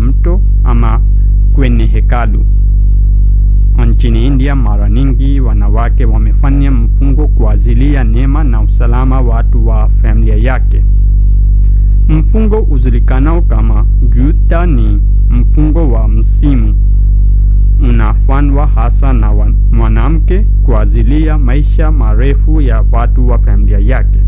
mto ama kwenye hekalu. Nchini India, mara nyingi wanawake wamefanya mfungo kwa ajili ya neema na usalama watu wa familia yake. Mfungo ujulikanao kama Juta ni mfungo wa msimu, unafanywa hasa na mwanamke kwa ajili ya maisha marefu ya watu wa familia yake.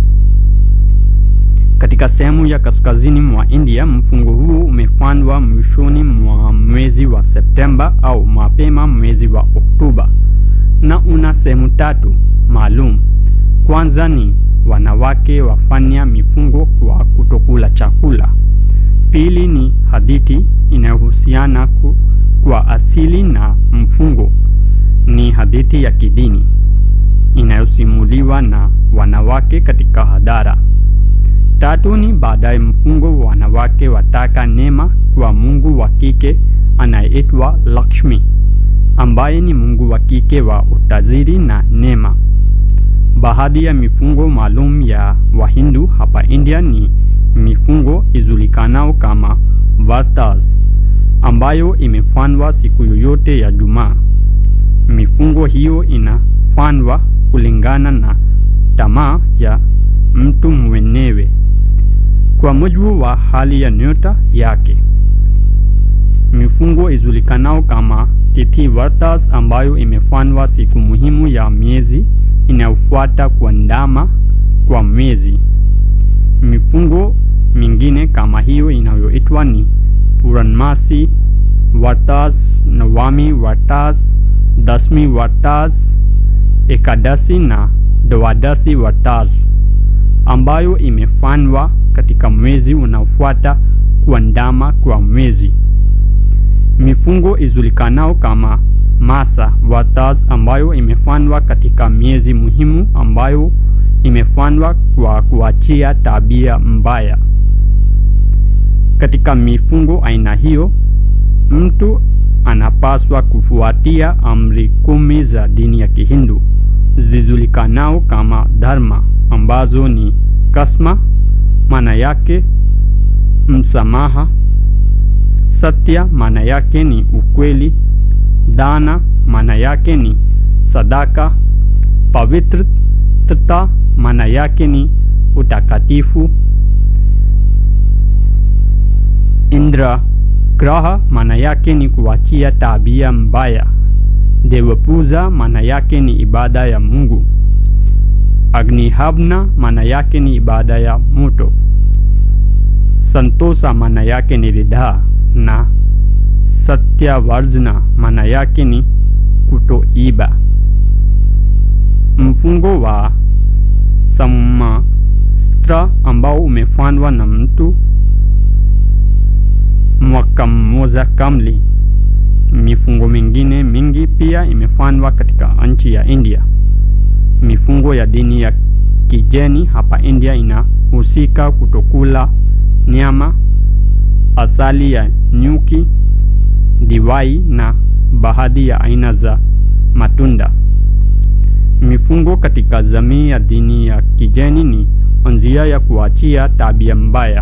Katika sehemu ya kaskazini mwa India, mfungo huu umefanywa mwishoni mwa mwezi wa Septemba au mapema mwezi wa Oktoba na una sehemu tatu maalum. Kwanza ni wanawake wafanya mifungo kwa kutokula chakula. Pili ni hadithi inayohusiana kwa asili na mfungo, ni hadithi ya kidini inayosimuliwa na wanawake katika hadhara. Tatu ni baadaye mfungo wanawake wataka neema kwa mungu wa kike anayeitwa Lakshmi, ambaye ni mungu wa kike wa utajiri na neema. Baadhi ya mifungo maalum ya Wahindu hapa India ni mifungo ijulikanao kama Vartas, ambayo imefanywa siku yoyote ya Jumaa. Mifungo hiyo inafanywa kulingana na tamaa ya mtu mwenyewe kwa mujibu wa hali ya nyota yake. Mifungo ijulikanao kama Tithi Vartas ambayo imefanywa siku muhimu ya miezi inayofuata kuandama kwa mwezi. Mifungo mingine kama hiyo inayoitwa ni Puranmasi Vartas, Nawami Vartas, Dasmi Vartas, Ekadasi na Dwadasi Vartas ambayo imefanywa katika mwezi unaofuata kuandama kwa mwezi. Mifungo ijulikanao kama Masa Vartas ambayo imefanywa katika miezi muhimu ambayo imefanywa kwa kuachia tabia mbaya. Katika mifungo aina hiyo, mtu anapaswa kufuatia amri kumi za dini ya Kihindu zijulikanao kama dharma ambazo ni kasma, maana yake msamaha; satya, maana yake ni ukweli; dana, maana yake ni sadaka; pavitrata, maana yake ni utakatifu; indra graha, maana yake ni kuachia tabia mbaya; devapuja, maana yake ni ibada ya Mungu; Agnihavna maana yake ni ibada ya moto. Santosa maana yake ni ridhaa na Satyavarjna maana yake ni kutoiba. Mfungo wa Sammastra ambao umefanywa na mtu mwaka mmoja kamili. Mifungo mingine mingi pia imefanywa katika nchi ya India. Mifungo ya dini ya kigeni hapa India inahusika kutokula nyama, asali ya nyuki, divai na baadhi ya aina za matunda. Mifungo katika jamii ya dini ya kigeni ni njia ya kuachia tabia mbaya.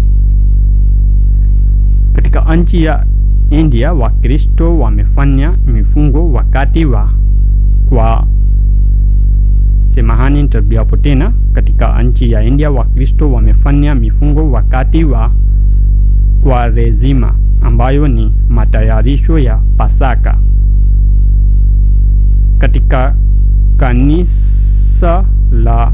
Katika nchi ya India, Wakristo wamefanya mifungo wakati wa kwa Semahani nitarudiapo tena. Katika nchi ya India Wakristo wamefanya mifungo wakati wa Kwaresima ambayo ni matayarisho ya Pasaka. Katika kanisa la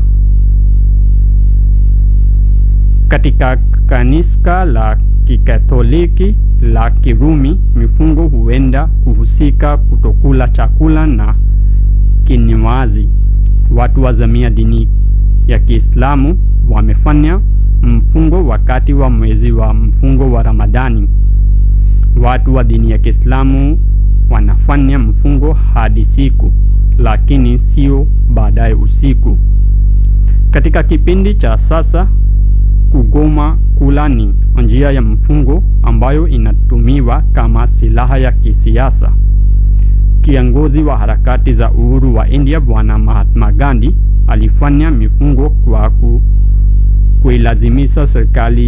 katika kanisa la Kikatoliki la Kirumi mifungo huenda kuhusika kutokula chakula na kinywaji. Watu wa jamii ya dini ya Kiislamu wamefanya mfungo wakati wa mwezi wa mfungo wa Ramadhani. Watu wa dini ya Kiislamu wanafanya mfungo hadi siku, lakini sio baadaye usiku. Katika kipindi cha sasa, kugoma kula ni njia ya mfungo ambayo inatumiwa kama silaha ya kisiasa. Kiongozi wa harakati za uhuru wa India Bwana Mahatma Gandhi alifanya mifungo kwa ku, kuilazimisha serikali